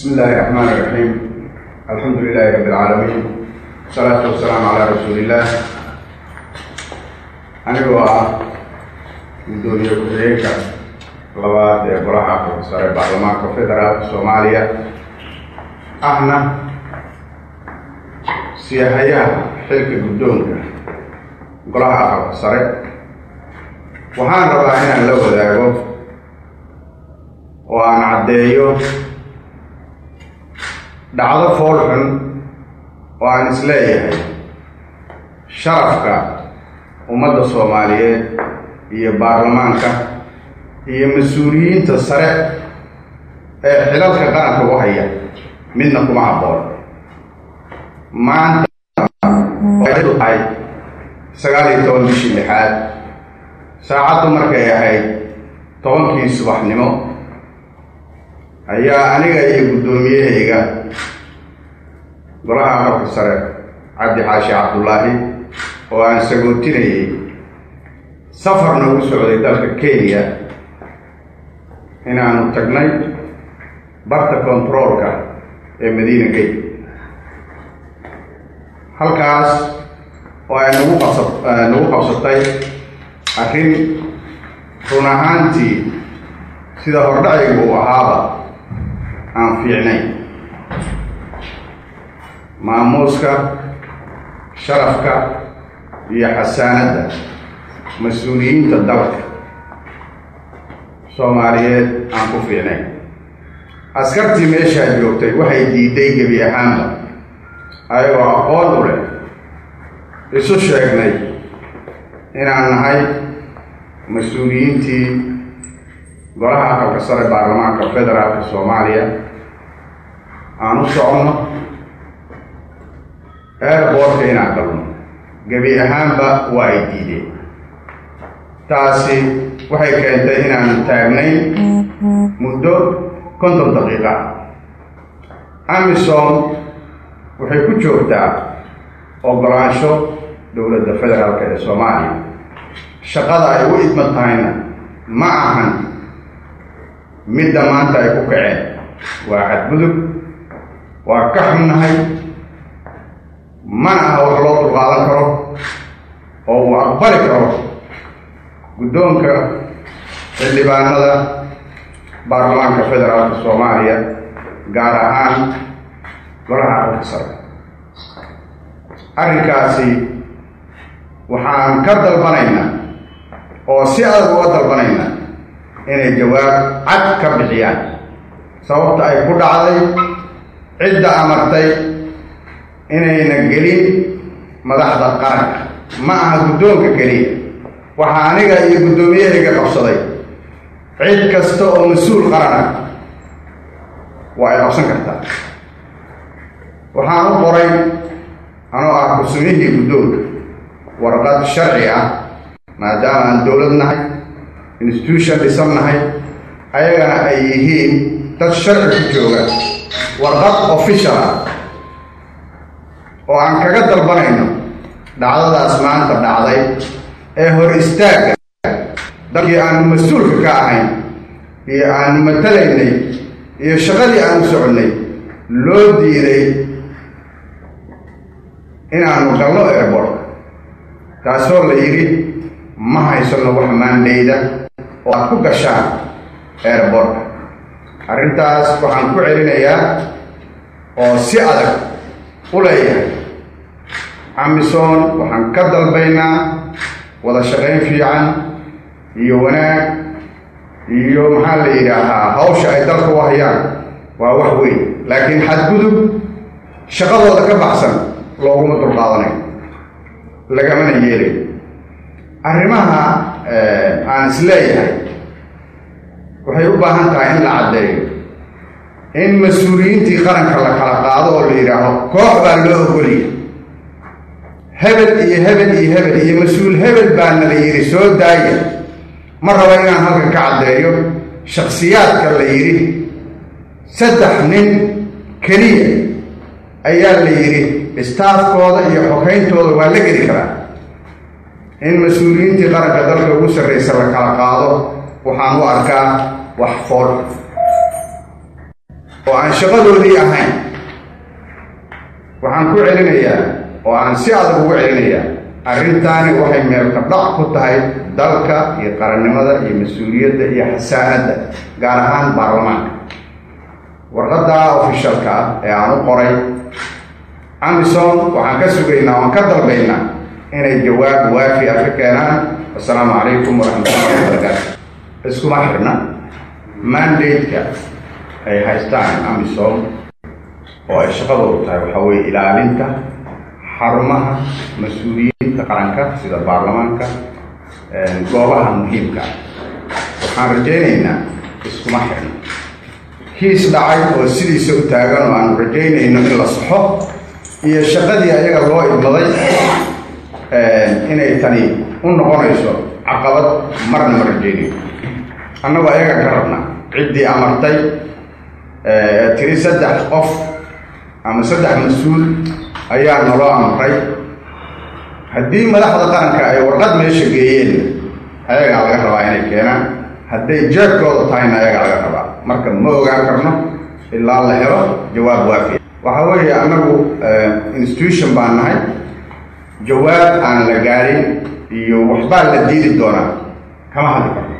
بسم الله الرحمن الرحيم الحمد لله رب العالمين والصلاة والسلام على رسول الله anigoo ah gudoomiye ku-xigeenka labaad ee golaha sare baarlamaanka federaalka soomaaliya ahna siyahayaha xilka guddoonka golaha aqalka sare waxaan rabaa inaan la wadaago oo aan caddeeyo dhacdo fool xun oo aan isleeyahay sharafka ummadda soomaaliyeed iyo baarlamaanka iyo mas-uuliyiinta sare ee xilalka qaranka u haya midna kuma habboon maanta tahay sagaal iyo toban bishii lixaad saacaddu markay ahayd tobankii subaxnimo ayaa aniga iyo guddoomiyahayga golaha aqalka sare cabdi xaashi cabdullaahi oo aan sagootinayay safar noogu socday dalka kenya inaanu tagnay barta controolka ee madiina gate halkaas oo ay nagu qabsa nagu qabsatay arrin run ahaantii sida hordhacaygu uu ahaaba aan fiicnayn maamuuska sharafka iyo xasaanadda mas-uuliyiinta dalka soomaaliyeed aan ku fiicnayn askartii meeshaa joogtay waxay diiday gebi ahaanba ayagoo aqoon u leh isu sheegnay inaan nahay mas-uuliyiintii golaha aqalka sare baarlamaanka federaalka soomaaliya aan u soconno airboortka inaan galno gebi ahaanba waa ay diideen taasi waxay keentay inaan taagnayn muddo konton daqiiqa amisom waxay ku joogtaa ogolaansho dowladda federaalka ee soomaaliya shaqada ay u idman tahayna ma ahan midda maanta ay ku kaceen waa xadgudub waa ka xunnahay mana aha wax loo dulqaadan karo oo uu aqbali karo guddoonka xildhibaanada baarlamaanka federaalka soomaaliya gaar ahaan golaha aqalka sare arrinkaasi waxaan ka dalbanaynaa oo si adag uga dalbanaynaa inay jawaab cad ka bixiyaan sababta ay ku dhacday cidda amartay inayna gelin madaxda qaranka ma aha guddoonka keliya waxaa aniga iyo guddoomiyahayga qabsaday cid kasta oo mas-uul qarana waa ay qabsan kartaa waxaan u qoray anoo ah ku-sumyihii guddoonka warqad sharci ah maadaama aan dowlad nahay institution dhisan nahay ayagana ay yihiin dad sharci ku jooga warqad official ah oo aan kaga dalbanayno dhacdadaas maanta dhacday ee hor istaagga dalkii aanu mas-uulka ka ahayn iyo aanu matalaynay iyo shaqadii aanu soconnay loo diiday inaanu galno airbortka taasoo la yidhi ma haysano wax maandhayda oo aad ku gashaan airbortka arrintaas waxaan ku celinayaa oo si adag u leeyahay amisom waxaan ka dalbaynaa wada shaqayn fiican iyo wanaag iyo maxaa la yidhaahaa hawsha ay dalka u hayaan waa wax weyn laakiin xadgudub shaqadooda ka baxsan looguma dulqaadanayo lagamana yeelayo arrimaha aan is leeyahay waxay u baahan tahay in la caddeeyo in mas-uuliyiintii qaranka la kala qaado oo la yidhaaho koox baa loo ogoliya hebel iyo hebel iyo hebel iyo mas-uul hebel baana la yidhi soo daaya ma rabo inaan halkan ka caddeeyo shaksiyaadka la yidhi saddex nin keliya ayaa la yidhi istaafkooda iyo xokayntooda waa la geli karaa in mas-uuliyiintii qaranka dalka ugu sarraysa la kala qaado waxaan u arkaa wax fool oo aan shaqadoodii ahayn waxaan ku celinayaa oo aan si adag ugu celinayaa arrintaani waxay meelkadhac ku tahay dalka iyo qarannimada iyo mas-uuliyadda iyo xasaanadda gaar ahaan baarlamaanka warqadda ofishalka ah ee aan u qoray amison waxaan ka sugaynaa oan ka dalbaynaa inay jawaab waafi ah ka keenaan assalaamu calaykum waraxmatullahi wabarakaatu iskuma xirna mandate-ka ay haystaan amisom oo ay shaqadoodu tahay waxaa weeye ilaalinta xarumaha mas-uuliyiinta qaranka sida baarlamaanka goobaha muhiimka waxaan rajaynaynaa iskuma xirna kiis dhacay oo sidiisa u taagan oo aanu rajaynayno in la saxo iyo shaqadii ayaga loo idmaday inay tani u noqonayso caqabad marna ma rajaynayo annagu ayaga ka rabna ciddii amartay tiri saddex qof ama saddex mas-uul ayaa naloo amray haddii madaxda qaranka ay warqad meesha geeyeen ayagaa laga rabaa inay keenaan hadday jeebkooda tahayna ayagaa laga rabaa marka ma ogaan karno ilaa la helo jawaab waafiya waxaa weeye annagu institution baan nahay jawaab aan la gaadhin iyo waxbaa la diidi doonaa kama hadli karno